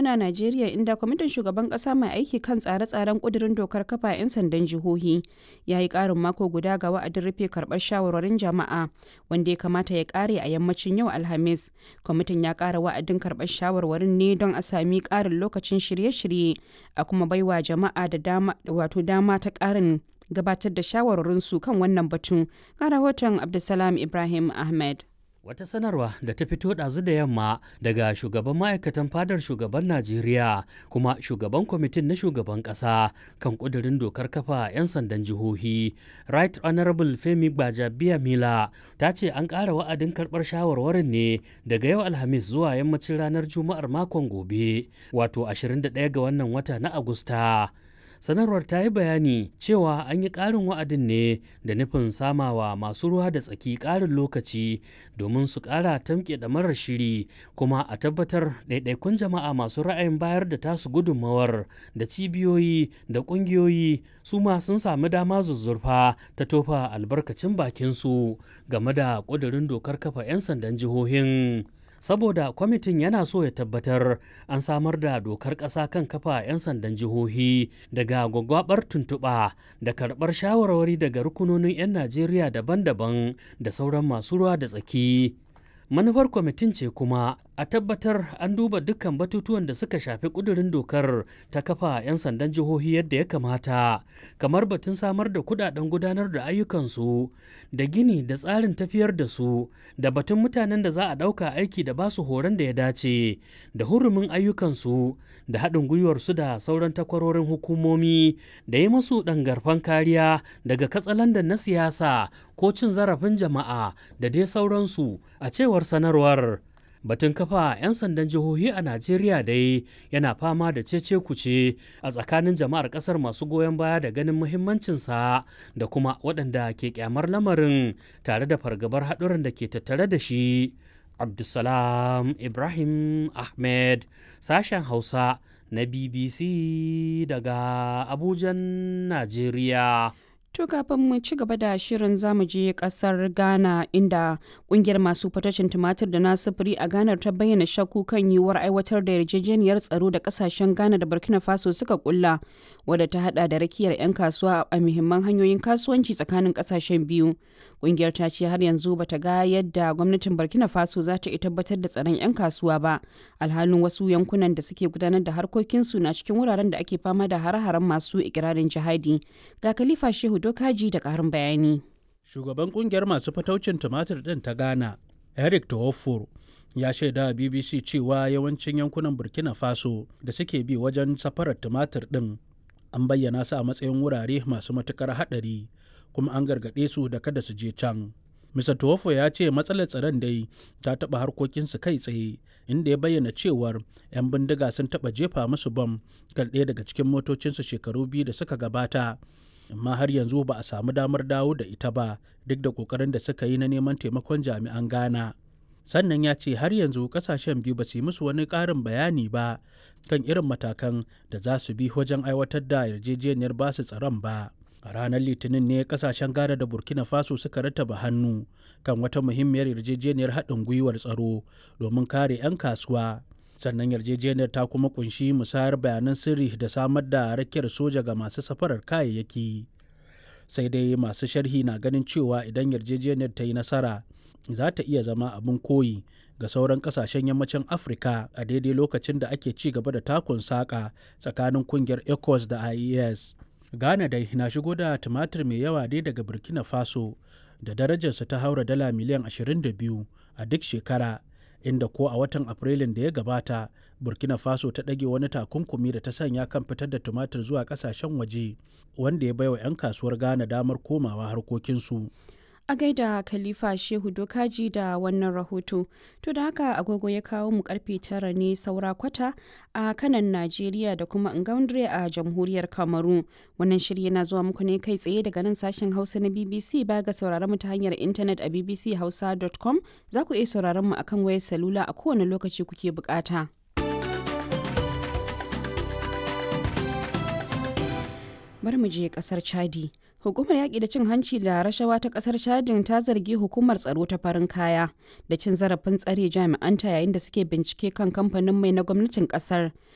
muna Najeriya inda kwamitin shugaban kasa mai aiki kan tsare-tsaren kudirin dokar kafa 'yan sandan jihohi ya yi karin mako guda ga wa'adin rufe karbar shawarwarin jama'a wanda ya kamata ya kare a yammacin yau Alhamis. Kwamitin ya kara wa'adin karbar shawarwarin ne don a sami karin lokacin shirye-shirye a kuma baiwa jama'a da dama wato dama ta karin gabatar da shawarwarinsu kan wannan batun. Ga rahoton Abdulsalam Ibrahim Ahmed. Wata sanarwa da ta fito ɗazu da yamma daga shugaban ma'aikatan fadar shugaban Najeriya kuma shugaban kwamitin na shugaban ƙasa kan ƙudurin dokar kafa 'yan sandan jihohi. Right Honorable Femi Gbajabiya Mila ta ce an ƙara wa'adin karɓar shawarwarin ne daga yau Alhamis zuwa yammacin ranar Juma'ar makon gobe, wato 21 ga wannan wata na Agusta. sanarwar ta yi bayani cewa an yi ƙarin wa'adin ne da nufin samawa masu ruwa da tsaki ƙarin lokaci domin su ƙara tamke da marar shiri kuma a tabbatar ɗaiɗaikun jama'a masu ra'ayin bayar da tasu gudunmawar da cibiyoyi da ƙungiyoyi su ma sun sami dama zuzzurfa ta tofa albarkacin bakinsu game da ƙudurin dokar kafa 'yan sandan jihohin. saboda kwamitin yana so ya tabbatar an samar da dokar ƙasa kan kafa 'yan sandan jihohi daga gwagwabar tuntuɓa da karɓar shawarwari daga rukunonin 'yan najeriya daban-daban da sauran masu ruwa da tsaki manufar kwamitin ce kuma a tabbatar an duba dukkan batutuwan da suka shafi kudurin dokar ta kafa 'yan sandan jihohi yadda ya kamata kamar batun samar da kudaden gudanar da ayyukansu da gini da tsarin tafiyar da su da batun mutanen da za a ɗauka aiki da basu horon da ya dace da hurumin ayyukansu da haɗin gwiwarsu da sauran takwarorin hukumomi da yi masu ɗangarfan kariya daga katsalandan na siyasa ko cin zarafin jama'a da dai sauransu a cewar sanarwar batun kafa 'yan sandan jihohi a najeriya dai yana fama da cece kuce a tsakanin jama'ar kasar masu goyon baya da ganin muhimmancinsa da kuma waɗanda ke kyamar lamarin tare da fargabar haɗuran da ke tattare da shi abdulsalam ibrahim ahmed sashen hausa na bbc daga abujan najeriya To kafin mu ci gaba da shirin zamu je kasar Ghana inda kungiyar masu fatacin tumatir da na sufuri a Ghana ta bayyana shakku kan yiwuwar aiwatar da yarjejeniyar tsaro da kasashen Ghana da Burkina Faso suka kulla wadda ta hada da rakiyar 'yan kasuwa a muhimman hanyoyin kasuwanci tsakanin kasashen biyu. Kungiyar ta ce har yanzu bata ga yadda gwamnatin Burkina Faso za ta tabbatar da tsaron 'yan kasuwa ba. Alhalin wasu yankunan da suke gudanar da harkokinsu na cikin wuraren da ake fama da hare-haren masu ikirarin jihadi. Ga Khalifa Shehu Dokaji da ƙarin bayani. Shugaban kungiyar masu fataucin tumatir ɗin ta Ghana, Eric Tohofor, ya shaida a BBC cewa yawancin yankunan Burkina Faso da suke bi wajen safarar tumatir ɗin an bayyana su a matsayin wurare masu matukar haɗari kuma an gargaɗe su da kada su je can. Mr. Tuwofo ya ce matsalar tsaron dai ta taɓa harkokinsu kai tsaye inda ya bayyana cewar 'yan bindiga sun taɓa jefa musu bam kan ɗaya daga cikin motocinsu shekaru biyu da suka gabata amma har yanzu ba a samu damar dawo da ita ba duk da ƙoƙarin da suka yi na neman taimakon jami'an Ghana. Sannan ya ce har yanzu ƙasashen biyu ba su yi musu wani ƙarin bayani ba kan irin matakan da za su bi wajen aiwatar da yarjejeniyar basu tsaron ba. a ranar litinin ne kasashen ghana da burkina faso suka rattaba hannu kan wata muhimmiyar yarjejeniyar haɗin gwiwar tsaro domin kare 'yan kasuwa sannan yarjejeniyar ta kuma kunshi musayar bayanan sirri da samar da rakiyar soja ga masu safarar kayayyaki sai dai masu sharhi na ganin cewa idan yarjejeniyar ta yi nasara za ta iya zama abin koyi ga sauran kasashen yammacin afirka a daidai lokacin da ake ci gaba da takun saƙa tsakanin kungiyar ecos da ies Ghana dai na shigo da tumatir mai yawa dai daga Burkina Faso da darajarsa ta haura dala miliyan 22 a duk shekara inda ko a watan Afrilun da ya gabata Burkina Faso ta ɗage wani takunkumi da ta sanya kan fitar da tumatir zuwa ƙasashen waje wanda ya baiwa 'yan kasuwar Ghana damar komawa harkokinsu. a gaida khalifa shehu dokaji da wannan rahoto to da haka agogo ya kawo mu karfe tara ne saura kwata a kanan najeriya da kuma ngaundre a jamhuriyar kamaru wannan shiri yana zuwa muku ne kai tsaye daga nan sashen hausa na bbc ba ga sauraron mu ta hanyar intanet a bbchausa.com za ku iya sauraron mu akan wayar salula a kowane lokaci kuke bukata. bari mu je kasar chadi hukumar yaƙi da cin hanci da rashawa ta kasar chadin ta zargi hukumar tsaro ta farin kaya da cin zarafin tsare jami'anta yayin da suke bincike kan kamfanin mai na gwamnatin kasar